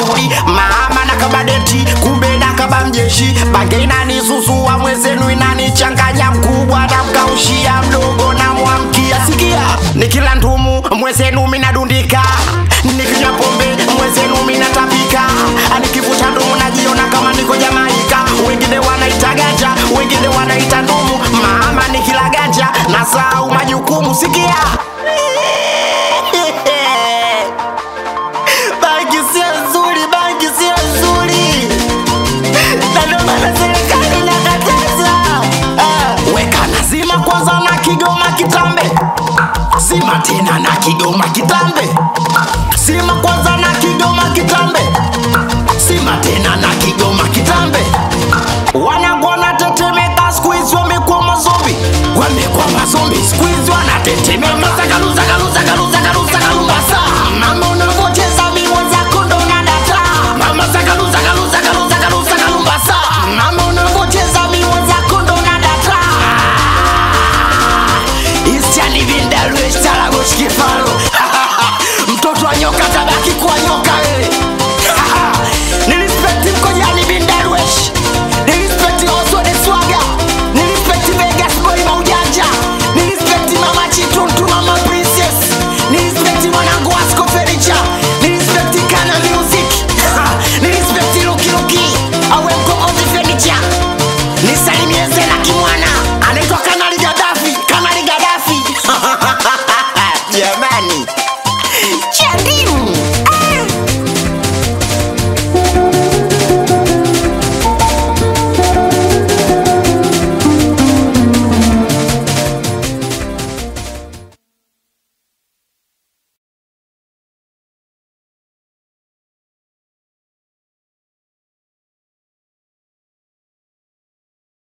shughuli mama na kabadeti kumbe na kaba mjeshi bange inanisusua mwezenu inanichanganya mkubwa na mkaushia mdogo na mwamkia sikia nikila ndumu mwezenu minadundika nikinywa pombe mwezenu minatapika nikivuta ndumu najiona kama niko jamaika wengine wanaita ganja wengine wanaita ndumu mama nikila ganja na sahau majukumu sikia bangi sio nzuri bangi sio nzuri na ndio maana serikali inakataza Ah, weka nazima kwanza na kigoma kitambe zima tena na kigoma kitambe zima kwanza na kigoma kitambe zima tena na kigoma kitambe wanangu wanatetemeka skuizi wamekuwa mazombi wamekuwa mazombi skuizi wanatetemeka zagaluza galuza galuza galuza galumbasa mama unavocheza miwa zako ndo nadata mama zagaluza galuza galuza galuza galumbasa mama unavocheza miwa zako ndo nadata istianivindaluestalagoshkifalo mtoto wa nyoka tabaki kuwa nyoka wewe nilispekti mkojani